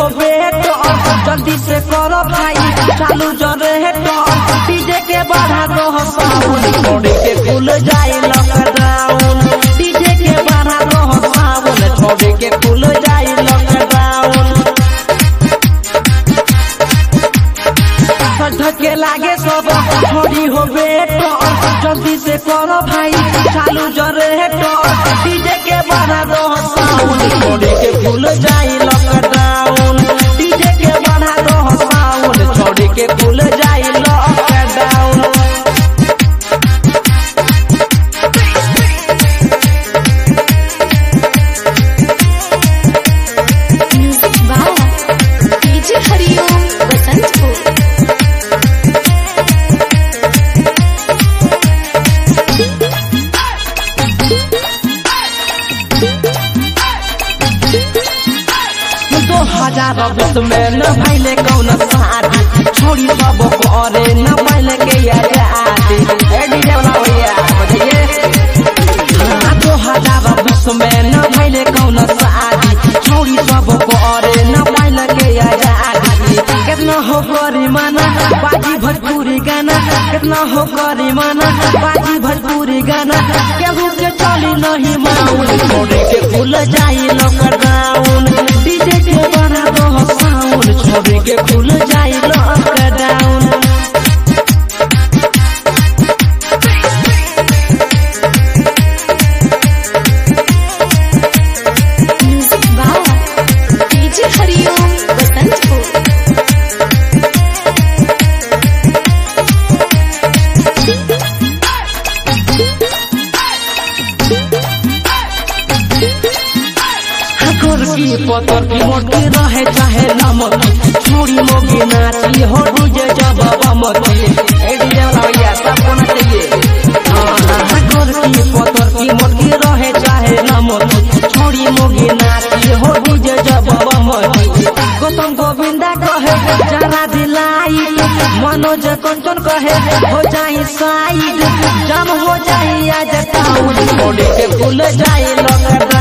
हो बेटो जल्दी से करो भाई चालू जरे हेटो डीजे के बढ़ा दो साउंड छोड़ के खुल जाए लॉकडाउन डीजे के बढ़ा दो साउंड छोड़ के खुल जाए लॉकडाउन धके लागे सब छोड़ी हो बेटो जल्दी से करो भाई चालू जरे हेटो डीजे के बढ़ा दो साउंड छोड़ के खुल जाए लॉकडाउन डीजे के बढ़ा दो साउंड छोड़ के खुल जाए lockdown music by DJ Hariom Basantpur दो हजार बीस में न भैले कौन शादी छोड़ी सब करे न भैले के आजादी ए डीजे वाला भैया बजाइए हाँ, दो हजार बीस में न भैले कौन शादी छोड़ी सब करे न भैले के आजादी कितना हो करी माना बाजी भोजपुरी गाना कितना हो करी माना बाजी भोजपुरी गाना केहू के चली नहीं माउन छोड़ के भूल जाई लॉकडाउन डीजे के बना दो साउंड छोड़ के भूल जाई lockdown music by DJ Hariom Basantpur हकोर की पतर की मोटी रहे चाहे नमक छोड़ी मोगी नाची हो डूजे जब बमती ए डीजे वाला भैया सबको ना चाहिए हकोर की पतर की मोटी रहे चाहे नमक छोड़ी मोगी नाची हो डूजे जब बमती गौतम गोविंदा कहे जरा दिलाई मनोज कंचन कहे हो जाई साइड जम हो जाई आज टाउन छोड़ के भूल जाई लॉकडाउन